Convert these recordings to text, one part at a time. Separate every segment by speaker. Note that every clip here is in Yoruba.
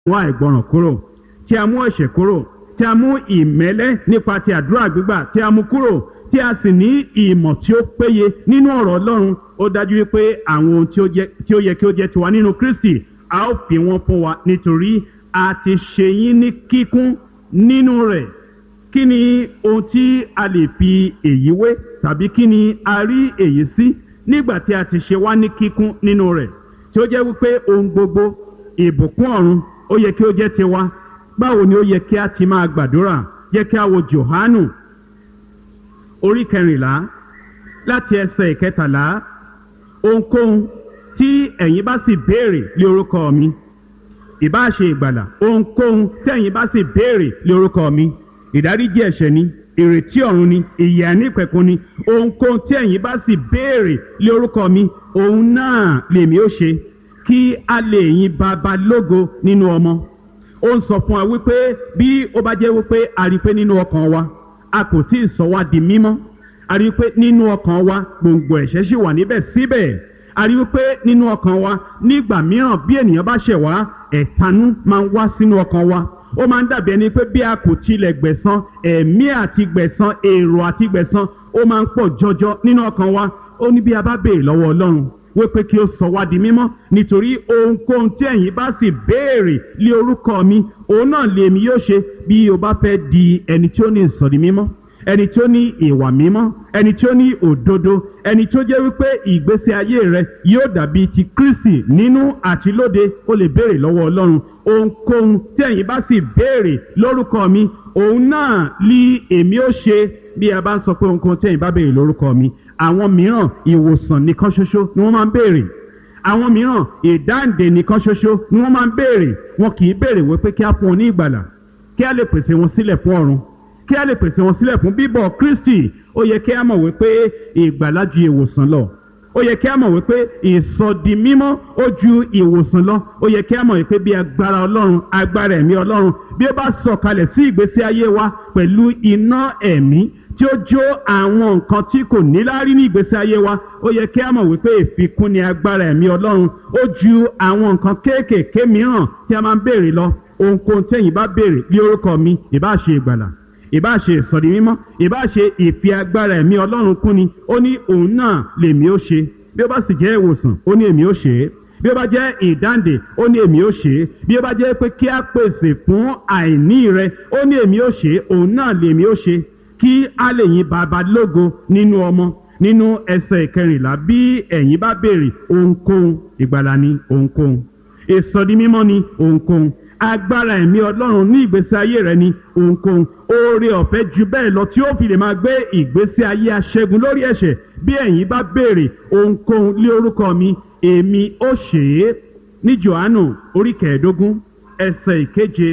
Speaker 1: mú àìgbọràn kúrò tí a mú ẹ̀ṣẹ̀ kúrò tí a mú ìmẹ́lẹ́ nípa ti àdúrà gbígbà tí a mú kúrò tí a sì ní ìmọ̀ tí ó péye nínú ọ̀rọ̀ ọlọ́run ó dájú wípé àwọn ohun tí ó jẹ́- tí ó yẹ kí ó jẹ́ tiwa nínú kristi a ó fi wọ́n fún wa nítorí a ti ṣe yín ní kíkún nínú rẹ̀ kí ni ohun tí a lè fi èyí wé tàbí kí ni a rí èyí sí nígbà tí a ti ṣe wá ní kíkún nínú rẹ̀ tí ó jẹ́ wípé ohun gbogbo ìbùkún ọ̀run ó yẹ kí ó jẹ́ tiwa báwo ni ó yẹ kí a ti máa gbàdúrà yẹ kí a wo johanu orí kẹrìnlá láti ẹsẹ̀ ìkẹtàlá ohunkóhun tí ẹ̀yin bá sì béèrè lé orúkọ mi ìbá ṣe ìgbàlà ohunkóhun tí ẹ̀yin bá sì béèrè lé orúkọ mi ìdáríjì ẹ̀ṣẹ̀ ni ìrètí ọ̀run ni ìyè ànípẹ̀kun ni ohunkóhun tí ẹ̀yin bá sì béèrè lé orúkọ mi òun náà lèmi ó ṣe kí a lè yin baba lógo nínú ọmọ ó ń sọ fún wa wípé bí ó bá jẹ́ wípé a rí i pé nínú ọkàn wa a kò tí ì sọ wá di mímọ́ a rí i pé nínú ọkàn wa gbòǹgbò ẹ̀ṣẹ̀ sì wà níbẹ̀ síbẹ̀ a rí i pé nínú ọkàn wa nígbà mìíràn bí ènìyàn bá ṣẹ̀ wá ẹ̀tanú máa ń wá sínú ọkàn wa ó máa ń dàbí ẹni pé bí a kò tilẹ̀ gbẹ̀san ẹ̀mí àti gbẹ̀san èrò àti gbẹ̀san ó máa ń pọ̀ jọjọ nínú ọkàn wa ó ní bí a bá béèrè lọ́wọ́ ọlọ́run wípé kí ó sọ wá di mímọ́ nítorí ohunkóhun tí ẹ̀yin bá sì béèrè lé orúkọ mi òun náà lèmi yóò ṣe bí o bá fẹ́ di ẹni tí ó ní ìsọ̀rí mímọ́ ẹni tí ó ní ìwà mímọ́ ẹni tí ó ní òdodo ẹni tí ó jẹ́ wípé ìgbésí ayé rẹ yóò dàbí ti kristi nínú àti lóde ó lè béèrè lọ́wọ́ ọlọ́run ohunkóhun tí ẹ̀yin bá sì béèrè lórúkọ mi òun náà lí èmi ó ṣe bí a bá ń sọ pé ohunkóhun tí ẹ̀yin bá béèrè lórúkọ mi àwọn mìíràn ìwòsàn nìkan ṣoṣo ni wọ́n máa ń béèrè àwọn mìíràn ìdáǹdè nìkan ṣoṣo ni wọ́n máa ń béèrè wọn kì í béèrè wípé kí á fún wọn ní ìgbàlà kí á lè pèsè wọn sílẹ̀ fún ọ̀run kí á lè pèsè wọn sílẹ̀ fún bíbọ̀ kristi ó yẹ kí á mọ̀ wípé ìgbàlà ju ìwòsàn lọ ó yẹ kí á mọ̀ wípé ìsọdi mímọ́ ó ju ìwòsàn lọ ó yẹ kí á mọ̀ wípé bí agbára ọlọ́run agbára ẹ̀mí ọlọ́run bí ó bá sọ̀kalẹ̀ sí ìgbésí ayé wa pẹ̀lú iná ẹ̀mí tí ó jó àwọn nǹkan tí kò níláárí ní ìgbésí ayé wa ó yẹ kí á mọ̀ wípé ìfikún ni agbára ẹ̀mí ọlọ́run ó ju àwọn nǹkan kéékèèké mìíràn tí a máa ń béèrè lọ ohunkóhun tẹ̀yìn bá béèrè bí orúkọ mi ìbá ṣe ìgbàlà ìbá ṣe ìsọ̀rí mímọ́ ìbá ṣe ìfi agbára ẹ̀mí ọlọ́run kún ni ó ní òun náà lèmi ó ṣe bí ó bá sì jẹ́ ìwòsàn ó ní èmi ó ṣe é bí ó bá jẹ́ ìdáǹdè ó ní èmi ó ṣe é bí ó bá jẹ́ pé kí á pèsè fún àìní rẹ ó ní èmi ó ṣe é òun náà lèmi ó ṣe kí á lè yin bàbá lógo nínú ọmọ nínú ẹsẹ̀ ìkẹrìnlá bí ẹ̀yin bá béèrè ohunkóhun ìgbàlà ni ohunkóhun ìsọdi mímọ́ ni ohunkóhun agbára ẹ̀mí ọlọ́run ní ìgbésí ayé rẹ ni ohunkóhun oore ọ̀fẹ́ ju bẹ́ẹ̀ lọ tí ó fi lè máa gbé ìgbésí ayé aṣẹ́gun lórí ẹ̀ṣẹ̀ bí ẹ̀yin bá béèrè ohunkóhun lé orúkọ mi èmi ó ṣe é ní johannu orí kẹẹ̀ẹ́dógún ẹsẹ̀ ìkeje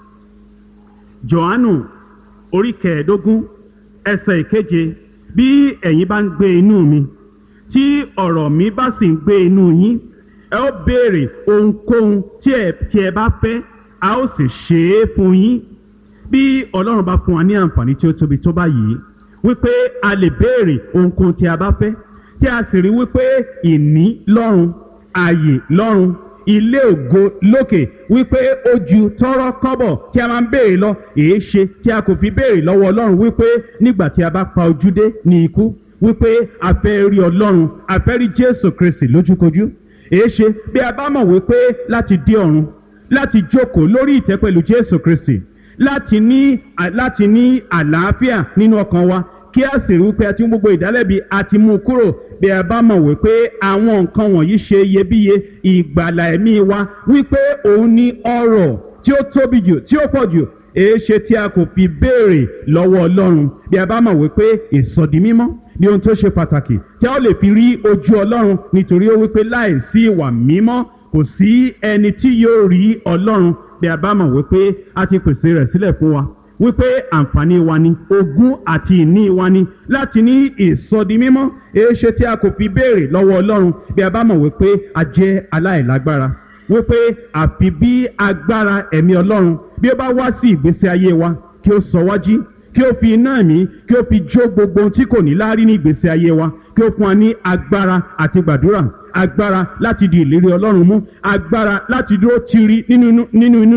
Speaker 1: johannu orí kẹẹ̀ẹ́dógún ẹsẹ̀ ìkeje bí ẹ̀yin bá ń gbé inú mi tí ọ̀rọ̀ mi bá sì ń gbé inú yín ẹ ó béèrè ohunkóhun tí ẹ tí ẹ bá fẹ́ a ó sì ṣe é fún yín bí ọlọ́run bá fún wa ní àǹfààní tí ó tóbi tó báyìí wípé a lè béèrè ohunkóhun tí a bá fẹ́ tí a sì rí wípé ìní lọ́run ààyè lọ́run ilé ògo lókè wípé ó ju tọrọ kọ́bọ̀ tí a máa ń béèrè lọ èé ṣe tí a kò fi béèrè lọ́wọ́ ọlọ́run wípé nígbà tí a bá pa ojú dé ní ikú wípé a fẹ́ rí ọlọ́run a fẹ́ rí jésù kristi lójúkojú èé ṣe bí a bá mọ̀ wípé láti dé ọ̀run láti jókòó lórí ìtẹ́ pẹ̀lú jésù kristi láti ní láti ní àlàáfíà nínú ọkàn wa kí a sì rí wípé a ti mú gbogbo ìdálẹ́bi a ti mú un kúrò bí a bá mọ̀ wípé àwọn nǹkan wọ̀nyí ṣe iyebíye ìgbàlà ẹ̀mí wa wípé òun ní ọrọ̀ tí ó tóbi jù tí ó pọ̀ jù èéṣe tí a kò fi béèrè lọ́wọ́ ọlọ́run bí a bá mọ̀ wípé ìsọdi mímọ́ ní ohun tó ṣe pàtàkì tí a ó lè fi rí ojú ọlọ́run nítorí ó wípé láìsí ìwà mímọ́ kò sí ẹni tí yóò rí ọlọ́run bí a bá mọ̀ wípé a ti pèsè rẹ̀ sílẹ̀ fún wa wípé àǹfààní wa ni ogún àti ìní wa ni láti ní ìsọdi mímọ́ èéṣe tí a kò fi béèrè lọ́wọ́ ọlọ́run bí a bá mọ̀ wípé a jẹ́ aláìlágbára wípé àfi bí agbára ẹ̀mí ọlọ́run bí ó bá wá sí ìgbésí ayé wa kí ó sọ wájú kí ó fi iná ẹ̀mí kí ó fi jó gbogbo ohun tí kò ní láárí ní ìgbésí ayé wa kí ó fún wa ní agbára àti gbàdúrà agbára láti di ìlérí ọlọ́run mú agbára láti dúró tiri nínú inú